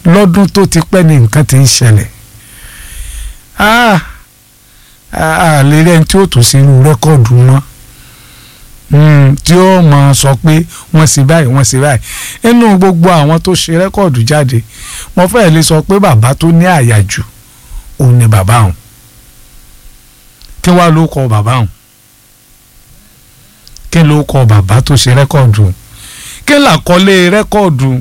lọ́dún tó ti pẹ́ ni nǹkan ti ń ṣẹlẹ̀ a lè rí ẹni tí ó tún sí irú rẹ́kọ̀dù mọ́ tí ó máa sọ pé wọ́n sì báyìí wọ́n sì báyìí nínú gbogbo àwọn tó ṣe rẹ́kọ̀dù jáde mo fẹ́ lè sọ pé bàbá tó ní àyàjù òun ni bàbá òun kí wàá ló kọ bàbá òun kí ló kọ bàbá tó ṣe rẹ́kọ̀dù kí làkọlé rẹ́kọ̀dù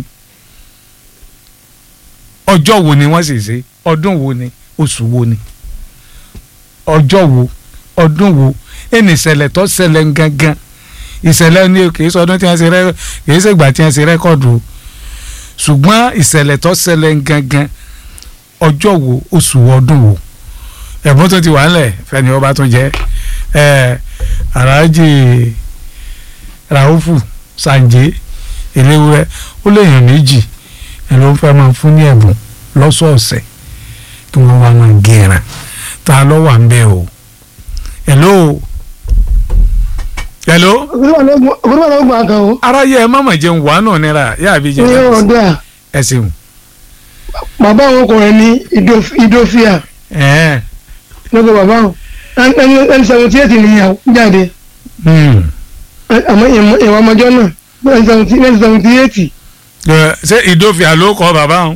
ọjọ́ wo ni wọ́n sì ṣe ọdún wo ni oṣù wo ni ọjọ́ wo ọdún wo ẹni ìṣẹ̀lẹ̀ tó ṣẹlẹ̀ gangan ìṣẹ̀lẹ̀ ní kìí sọdún tí wọ́n ṣe rẹ́ kìí ṣègbà tí wọ́n ṣe rẹ́kọ̀dù ṣùgbọ́n ìṣẹ̀lẹ̀ tó ṣẹlẹ̀ gangan ọjọ́ wo oṣù ọdún wo ẹ̀bùn tó ti wà ńlẹ̀ fẹ́ni ọba tó jẹ́ ẹ̀ aláàjì ràhùfù sànjẹ́ eléwúrẹ́ ó lè yàn méjì ẹ̀ ló ń fẹ́ máa fún ní ẹ̀bùn lọ́sọ̀ọ̀sẹ̀ kí wọ́n wá máa gẹ̀ràn ta ló wà ń bẹ̀ o hello hello. ògùnbọ̀n ló gbà kan o. aráyé ẹ má mà jẹun wà náà nira yá àbí jẹun. ní ọ̀dà ẹ ṣeun. bàbá àwọn ọkùnrin ní ìdófíà ẹ̀ẹ́n. lọ́gbọ̀ bàbá àwọn ẹni seventy eight nìyàwó jáde Hmm. àmọ́ ìwà ọmọjọ́ náà ẹni seventy eight Ẹ, ṣé ìdófìà ló kọ bàbá òun.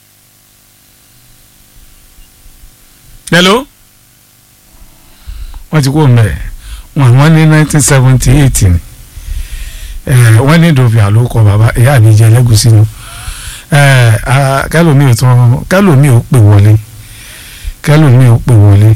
hello. wọ́n ti kó mẹ́ wọn wọ́n ní nineteen seventy eight ni ẹ, wọ́n ní ìdófìà ló kọ bàbá ìyá mi jẹ lẹ́gùsí nu ẹ, a, kẹ́lòmí ò tún kẹ́lòmí ò pè wọlé kẹ́lòmí ò pè wọlé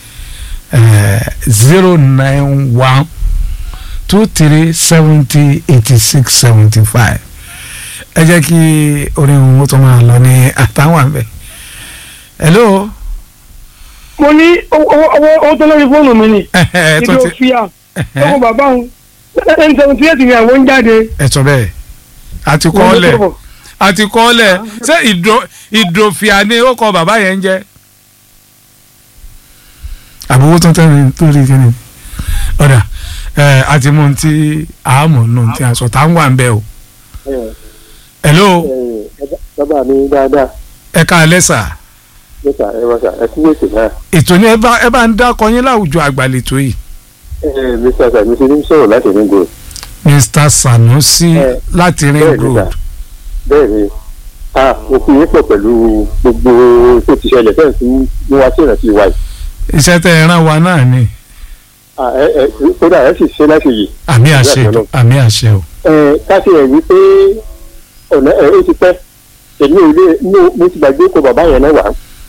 zero nine one two three seventy eighty six seventy five ẹ jẹ́ kí orin òun tó máa lọ ní àtàwọn àbẹ̀. hello. mo ní owó tó lórí fóònù mi ni ẹ tó ti ìdófíà lọ́gbọ̀ bàbá àwọn ẹni seventy eight nìyàwó ń jáde. ẹ sọ bẹ́ẹ̀ àti kọ́ ọ lẹ̀ àti kọ́ ọ lẹ̀ ṣé ìdò ìdòfìà ni ó kọ bàbá yẹn ń jẹ́. àbúrò tó tẹ́ tó rí kí ni ọ̀dà ẹ àti mú un tí àámọ̀ nù tí a sọ tá ń wà ń bẹ̀ o. hello bàbá mi dáadáa ẹ ká alẹ́ sà níta ẹ wá sà ẹ kú ètò náà ètò ni ẹ bá ẹ bá ń dákọ yín láwùjọ àgbàlètò yìí. ẹ mr sanusi ní sọ̀rọ̀ láti ní gbòòrò mr sanusi Eh, láti ring bẹ́ẹ̀ ni road sà bẹ́ẹ̀ ni a òfin yín pọ̀ pẹ̀lú gbogbo tó ti ṣẹlẹ̀ fẹ́ẹ̀ sí ní wá sí ìrántí wa yìí iṣẹ́ tẹ́ ẹ rán wa náà ni Ah, ẹ ẹ kódà ẹ sì ṣe láti yìí àmì àṣẹ Ìyá àtọ̀nà. àmì àṣẹ o. ẹ káṣí ẹ wí pé ọ̀nà ẹ ó ti pẹ́ èmi ò lè mo mo ti gbàgbé kó bàbá yẹn náà wá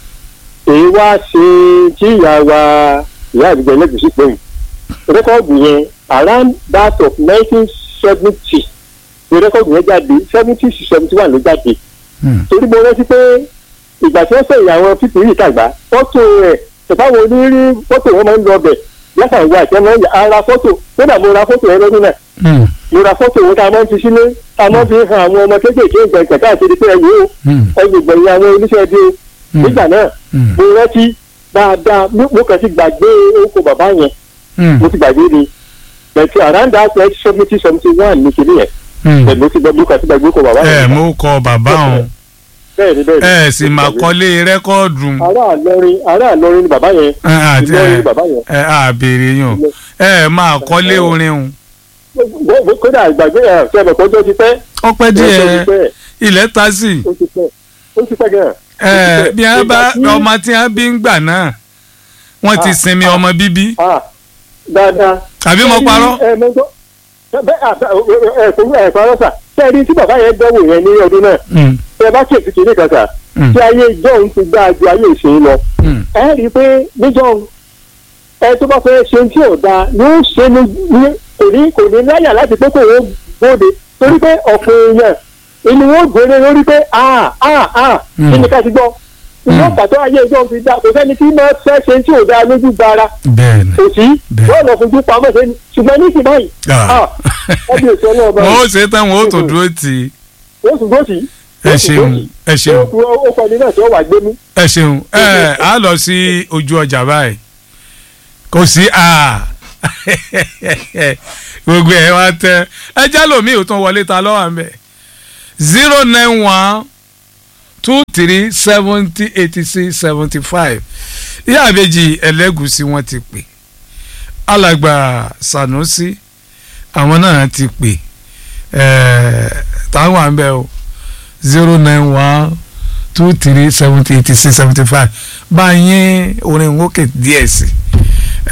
èyí wá ṣe tí ìyá wa ìyá àdìgbò ẹlẹ́gùsí pé yìí rẹ́kọ̀dù yẹn around that of nineteen seventy ni rẹ́kọ̀dù yẹn jáde seventy to seventy one ló jáde Hmm. torí mo rántí pé ìgbà tí wọ́n sẹ̀yìn àwọn pípì yìí tàgbà fọ́tò rẹ̀ tẹ̀fáwọn onírí fọ́tò wọn máa ń lọ bẹ̀ black and white ẹ̀ máa ń yà ara fọ́tò kódà mo ra fọ́tò yẹn lọ́dún náà Hmm. mo ra fọ́tò wọn tá a máa ń fi sílé tá a máa ń fi hàn àwọn ọmọ kéékèèké ìgbẹ̀ǹkẹ̀ káàkiri pé ẹ̀yìn o Hmm. ẹgbẹ̀gbẹ̀yìn àwọn oníṣẹ́ bí o Hmm. nígbà náà Hmm. mo rántí dáadáa mo mo kàn ti gbàgbé orúkọ bàbá yẹn Hmm. mo ti gbàgbé ni bẹ̀tì around that age seventy seventy one ní kìnìún yẹn Hmm. bẹ̀ẹ̀ mo ti gbàgbé mo kàn ti gbàgbé orúkọ bàbá ẹ yẹn mú kọ bàbá òun bẹ́ẹ̀ ni bẹ́ẹ̀ ni ẹ sì máa kọ́lé rẹ́kọ́ọ̀dù ará àlọrin ará àlọrin ni bàbá yẹn ẹ àti ìlọrin ni ẹ bàbá yẹn ẹ àbèrè yàn ẹ máa kọ́lé orin òun Bó- bó- kódà ìgbàgbé ẹ̀ ṣe ẹ̀mọ̀ kọjọ́ ti pẹ́ ọpẹ́ ọjọ́ ti díẹ̀ pẹ́ ilẹ̀ ta sí ó ti pẹ́ ó ti pẹ́ gan-an. ẹ bí wọn bá Ìgbà tí- ọmọ tí wọn bí ń gbà náà wọn ti Ah, sinmi ah. ọmọ bíbí Ah, dáadáa. àbí mo parọ́ ẹ mọ́tò bẹ́ẹ̀ àbẹ́ ẹ kò ẹ parọ́ sà sẹ́ẹ̀rí tí bàbá yẹn dánwò yẹn ní ọdún náà Hmm. tẹ bá kí ètùtù ní kàkà Hmm. tí ayé john ti dáa ju ayé ìsìn lọ Hmm. ẹ rí i pé ní john ẹ tó bá fẹ́ ṣe tí ò dáa yóò ṣe ní ní- kò ní kò ní láyà láti pé kò wọ́n gbóde torí pé ọ̀pọ̀ èèyàn inú wọn gbére lórí pé a a a Hmm. kí ni ká ti gbọ́ ìwọ́n Hmm. pàtó ayé john ti dáa kò sẹ́ni tí máa fẹ́ ṣe tí ò dáa lójú gbára bẹ́ẹ̀ ni kò sí Bẹ́ẹ̀. wọ́n lọ fojú pamọ́ sẹ́ni ṣùgbọ́n ní ìsìn báyìí Ah. ah, ẹbí ètò ọlọ́ọ̀bá wọn ó ṣe tán wọn ó tó dúró tì í wọ́n sùn gbòòsì ẹ ṣeun ẹ ṣeun ó kọ́ ni náà tí wọ́n wà gbé mú. ẹ ṣeun ẹ á lọ sí ojú ọjà báyìí kò sí a gbogbo ẹ wá tẹ ẹ já lómi ò tún wọlé ta lọ́wọ́ àmì zero nine one two three seventy eighty six seventy five ìyá àbèjì ẹlẹ́gùsí wọ́n ti pè alàgbà Sanusi àwọn náà ti pè táwọn à ń bẹ o zero nine one two three seventy eighty six seventy five báyìí orin wókè díẹ̀ sí i.